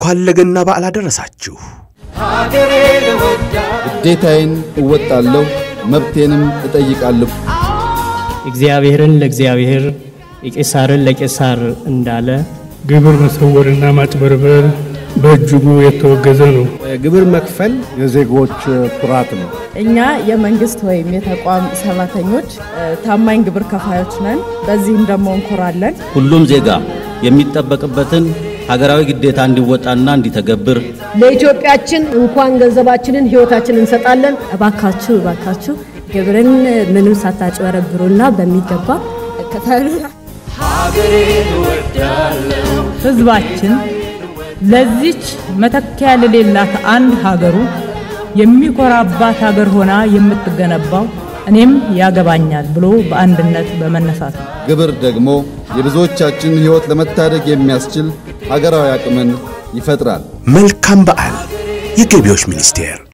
እንኳን ለገና በዓል አደረሳችሁ። ግዴታዬን እወጣለሁ፣ መብቴንም እጠይቃለሁ። እግዚአብሔርን ለእግዚአብሔር የቄሳርን ለቄሳር እንዳለ ግብር መሰወርና ማጭበርበር በእጅጉ የተወገዘ ነው። ግብር መክፈል የዜጎች ኩራት ነው። እኛ የመንግስት ወይም የተቋም ሰራተኞች ታማኝ ግብር ከፋዮች ነን። በዚህም ደግሞ እንኮራለን። ሁሉም ዜጋ የሚጠበቅበትን ሀገራዊ ግዴታ እንዲወጣና እንዲተገብር ለኢትዮጵያችን እንኳን ገንዘባችንን ሕይወታችንን እንሰጣለን። እባካችሁ እባካችሁ ግብርን ምንም ሳታጭበረብሩና በሚገባ እከታሉ። ህዝባችን ለዚች መተኪያ ለሌላት አንድ ሀገሩ የሚኮራባት ሀገር ሆና የምትገነባው እኔም ያገባኛል ብሎ በአንድነት በመነሳት ነው። ግብር ደግሞ የብዙዎቻችንን ሕይወት ለመታደግ የሚያስችል ሀገራዊ አቅምን ይፈጥራል። መልካም በዓል። የገቢዎች ሚኒስቴር